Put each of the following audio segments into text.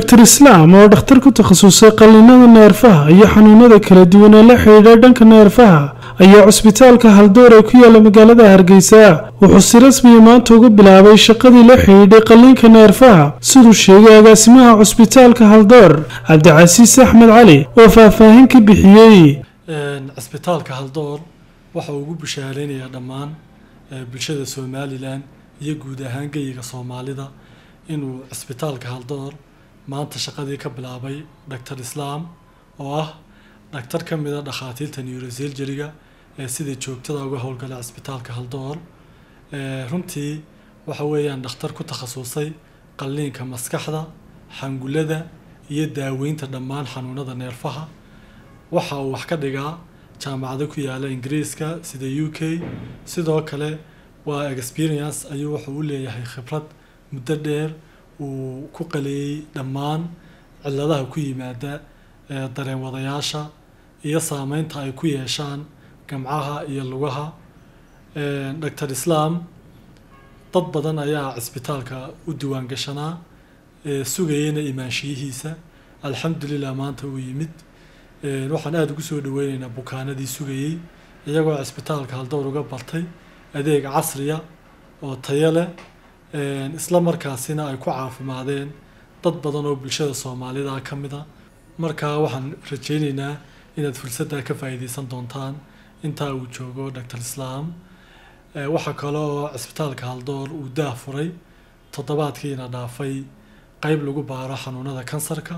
doctor islaam oo dhakhtar ku takhasusay qallinada neerfaha iyo xanuunada kala duwan ee la xidhiidha dhanka neerfaha ayaa cusbitaalka haldoor ee ku yaala magaalada hargeysa wuxuu si rasmiya maanta uga bilaabay shaqadii la xidhiidhay qalliinka neerfaha siduu sheegay agaasimaha cusbitaalka haldoor cabdicasiis axmed cali oo faahfaahin ka bixiyey cisbitaalka haldoor waxa uu ugu bishaareynaya dhammaan bulshada somalilan iyo guud ahaan geyiga soomaalida inuu cisbitaalka haldoor maanta shaqadii ka bilaabay doctor islaam oo ah dhaktar ka mid a dhakhaatiirta neurosurgeryga ee sida joogtada uga howlgala cisbitaalka haldoor runtii waxa weeyaan dhakhtar ku takhasusay qalliinka maskaxda xangulada iyo daaweynta dhammaan xanuunada neerfaha waxa uu wax ka dhigaa jaamacado ku yaala ingiriiska sida u k sidoo kale waa experience ayuu wuxuu u leeyahay khibrad muddo dheer uu ku qaleeyey dhammaan ciladaha ku yimaada dareen wadayaasha iyo saameynta ay ku yeeshaan gamcaha iyo lugaha doctor islaam dad badan ayaa cisbitaalka u diwaan gashanaa sugayeyna imaanshiyihiisa alxamdulilah maanta uu yimid waxaan aada ugu soo dhaweyneynaa bukaanadii sugayey iyagoo cisbitaalka haldoor uga bartay adeeg casriya oo tayo leh isla markaasina ay ku caafimaadeen dad badan oo bulshada soomaalida ka mid a markaa waxaan rajeyneynaa inaad fursaddaa ka faa'iideysan doontaan intaa uu joogo doctor islaam waxaa kale oo cisbitaalka haldoor uu daah furay toddobaadkiina dhaafay qeyb lagu baaro xanuunada kansarka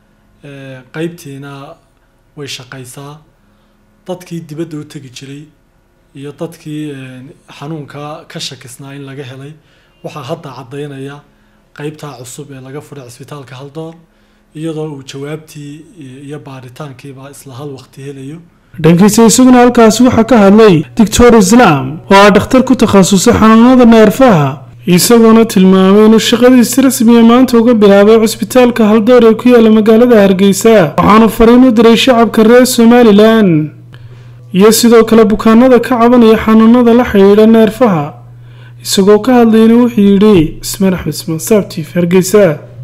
qeybtiina way shaqaysaa dadkii dibadda u tegi jiray iyo dadkii xanuunka ka shakisnaa in laga helay waxaa hadda caddaynaya qeybtaa cusub ee laga furay cisbitaalka haldoor iyadoo uu jawaabtii iyo baaritaankiiba isla hal waqti helayo dhankiisa isaguna halkaasi waxaa ka hadlay doctor islaam oo ah dhakhtar ku takhasusay xanuunada neerfaha isagoona tilmaamay inuu shaqadiisi rasmiya maanta uga bilaabay cusbitaalka haldoor ee ku yaala magaalada hargeysa waxaanu fariin u diray shacabka reer somalilan iyo sidoo kale bukaanada ka cabanaya xanuunada la xidhiidha neerfaha isagoo ka hadlayna wuxuu yidhi ismaan axmed ismaan saabtiif hargeysa